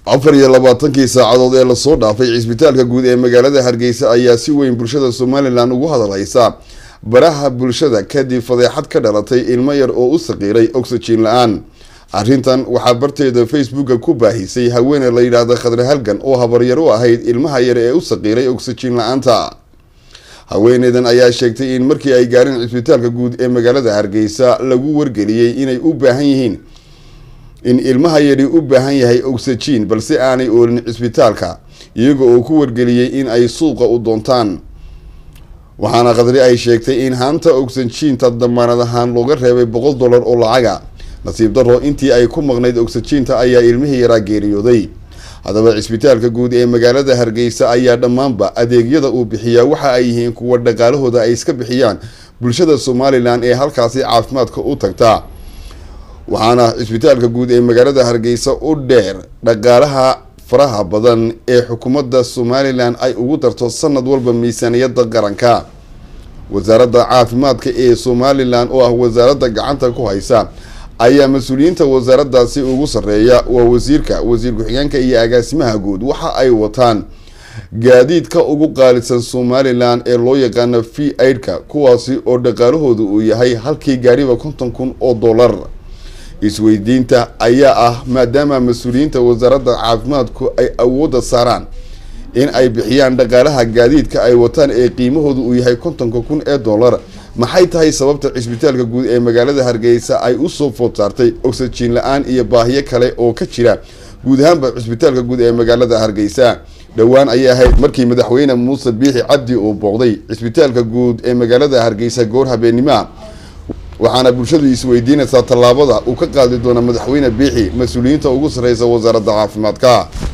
afar iyo labaatankii saacadood ee lasoo dhaafay cisbitaalka guud ee magaalada hargeysa ayaa si weyn bulshada somalilan ugu hadalhaysa baraha bulshada kadib fadeexad ka dhalatay ilmo yar oo u saqiiray oxygen la-aan arrintan waxaa barteeda facebooka ku baahisay haweeney la yidhaahda khadre halgan oo habaryar u ahayd ilmaha yar ee u saqiiray oxygen la-aanta haweeneydan ayaa sheegtay in markii ay gaareen cisbitaalka guud ee magaalada hargeysa lagu wargeliyey inay u baahan yihiin in ilmaha yari u baahan yahay oxygen balse aanay oolin cisbitaalka iyaga oo ku wargeliyey in ay suuqa u doontaan waxaana khadri ay sheegtay in haanta oxyginta damaanad ahaan looga reebay boqol dollar oo lacaga nasiib daro intii ay ku maqnayd oxyginta ayaa ilmihii yaraa geeriyooday haddaba cisbitaalka guud ee magaalada hargeysa ayaa dhammaanba adeegyada uu bixiyaa waxa ay yihiin kuwa dhaqaalahooda ay iska bixiyaan bulshada somalilan ee halkaasi caafimaadka u tagta waxaana cisbitaalka guud ee magaalada hargeysa u dheer dhaqaalaha faraha badan ee xukuumadda somalilan ay ugu darto sanad walba miisaaniyadda qaranka wasaaradda caafimaadka ee somalilan oo ah wasaaradda gacanta ku haysa ayaa mas-uuliyiinta wasaaraddaasi ugu sarreeya waa wasiirka wasiir ku-xigeenka iyo agaasimaha guud waxa ay wataan gaadiidka ugu qaalisan somalilan ee loo yaqaano v aidka kuwaasi oo dhaqaalahooda uu yahay halkii gaariba konton kun oo dollar isweydiinta ayaa ah maadaama mas-uuliyiinta wasaaradda caafimaadku ay awoodda saaraan in ay bixiyaan dhaqaalaha gaadiidka ay wataan ee qiimahooda uu yahay kontonka kun ee dollar maxay tahay sababta cisbitaalka guud ee magaalada hargeysa ay usoo food saartay oxygen la-aan iyo baahiyo kale oo ka jira guud ahaanba cisbitaalka guud ee magaalada hargeysa dhowaan ayay ahayd markii madaxweyne muuse biixi cabdi uu booqday cisbitaalka guud ee magaalada hargeysa goor habeenimaha waxaana bulshadu isweydiinaysaa tallaabada uu ka qaadi doona madaxweyne biixi mas-uuliyiinta ugu sarreysa wasaaradda caafimaadka